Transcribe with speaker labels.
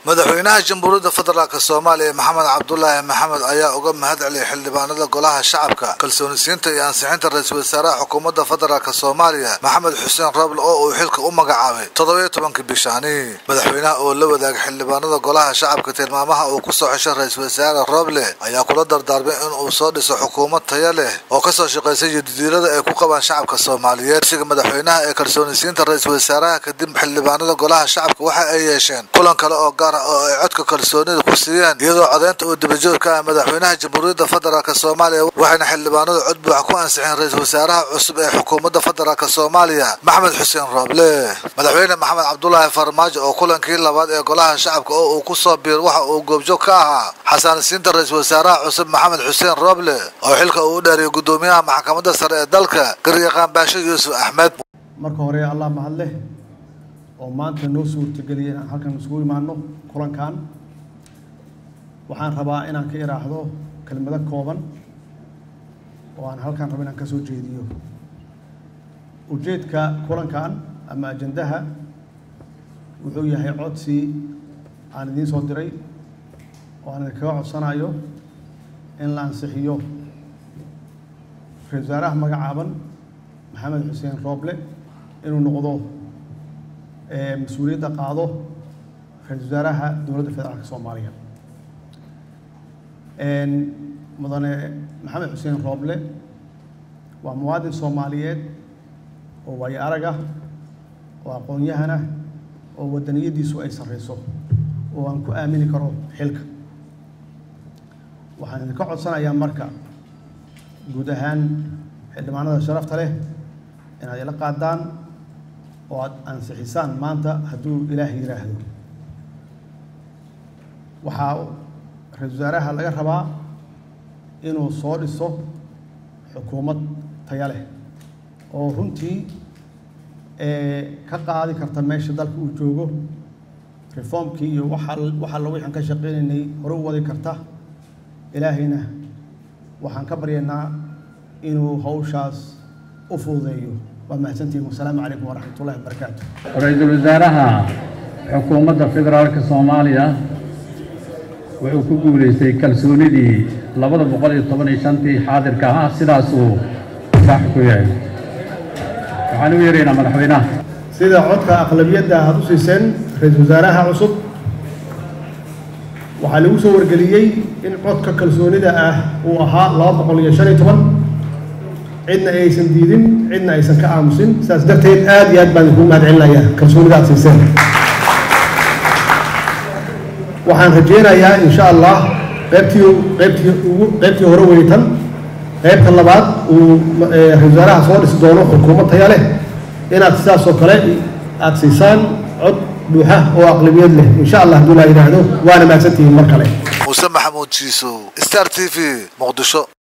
Speaker 1: madaxweynaha jamhuuriyadda federaalk soomaaliya maxamed cabdulaahi maxamed ayaa uga mahad celiyay xildhibaanada golaha shacabka kalsoonisiinta iyo ansixinta ra-iisul wasaaraha xukuumadda federaalk soomaaliya maxamed xuseen roble oo uu xilka u magacaabay toddobiyo tobankii bishaani madaxweynaha oo la wadaagay xildhibaanada golaha shacabka tilmaamaha uu ku soo xeshay ra-iisul wasaare roble ayaa kula dardaarmay in uu soo dhiso xukuumad taya leh oo kasoo shaqaysay jadidiilada ay ku qabaan shacabka soomaaliyeed siga madaxweynaha ee kalsoonisiinta ra-iisul wasaaraha kadib xildhibaanada golaha shacabka waxa ay yeesheen kulan kale oo gaar ah oo ay codka kalsoonida ku siiyeen iyadoo codeynta uu dabajoog ka ah madaxweynaha jamhuuriyadda federaalk soomaaliya waxayna xildhibaanadu cod buuxa ku ansixeen ra-iisul wasaaraha cusub ee xukuumadda federaalk soomaaliya maxamed xuseen rooble madaxweyne maxamed cabdulaahi farmaajo oo kulankii labaad ee golaha shacabka oo uu ku soo biir waxa uu goobjoog ka ahaa xasaanisiinta ra-iisul wasaaraha cusub maxamed xuseen rooble oo xilka uu u dheeriyay guddoomiyaha maxkamadda sare ee dalka garyaqaan baasho yuusuf axmed
Speaker 2: marka hore allah mahadleh oo maanta noo suurtageliyay inaan halkan isugu imaano kulankan waxaan rabaa inaan ka iraahdo kelmado kooban oo aan halkan rabo inaan ka soo jeediyo ujeedka kulankan ama ajandaha wuxuu yahay codsi aan idiin soo diray oo aan idinkaga codsanayo in la ansixiyo ra-isul wasaaraha magacaaban maxamed xuseen rooble inuu noqdo mas-uuliyadda qaado ra-isul wasaaraha dowladda federaalk soomaaliya mudane maxamed xuseen rooble waa muwaadin soomaaliyeed oo waayo arag ah oo aqoon-yahan ah oo wadaniyaddiisu ay sarreyso oo aan ku aamini karo xilka waxaan idinka codsanayaa marka guud ahaan xildhibaanada sharafta leh inaad ila qaadaan oo aada ansixisaan maanta hadduu ilaah yidhaahdo waxaa ra-isul wasaaraha laga rabaa inuu soo dhiso xukuumad taya leh oo runtii ka qaadi karta meesha dalka uu joogo reformkii iyo waxa wax alla wixaan ka shaqeynaynay hore u wadi karta ilaahayna waxaan ka baryaynaa inuu hawshaas u fududeeyo waa mahadsantihin wasalaamu calaykum waraxmat ullahi wabarakaatu
Speaker 3: ra-iisul wasaaraha xukuumadda federaalka soomaaliya wuxuu ku guulaystay kalsoonidii labada boqol iyo toban iyo shantii xaadirka ah sidaasuu sax ku yahay waxaan u yeeraynaa madaxweynaha
Speaker 2: sida codka aqlabiyadda aad u siiseen ra-iisul wasaaraha cusub waxaa lagu soo wargeliyey in codka kalsoonida ah uu ahaa laba boqol iyo shan iyo toban cidna aysan diidin cidna aysan ka aamusin sidaas darteed aad iyo aad baan idinku mahad celinayaa kalsoonida aad siiseen waxaan rajeynayaa insha allah qaybtii qaybtii ugu qaybtii hore weytan qaybta labaad uu ra-isul wasaaraha soo dhisi doono xukuumad taya leh inaad sidaas oo kale aad siisaan cod buuxa oo aqlabiyad leh insha allah hadduu laa yidhaahdo waana mahadsantihiin mar kale
Speaker 1: muuse maxamuud jiisow star t v muqdisho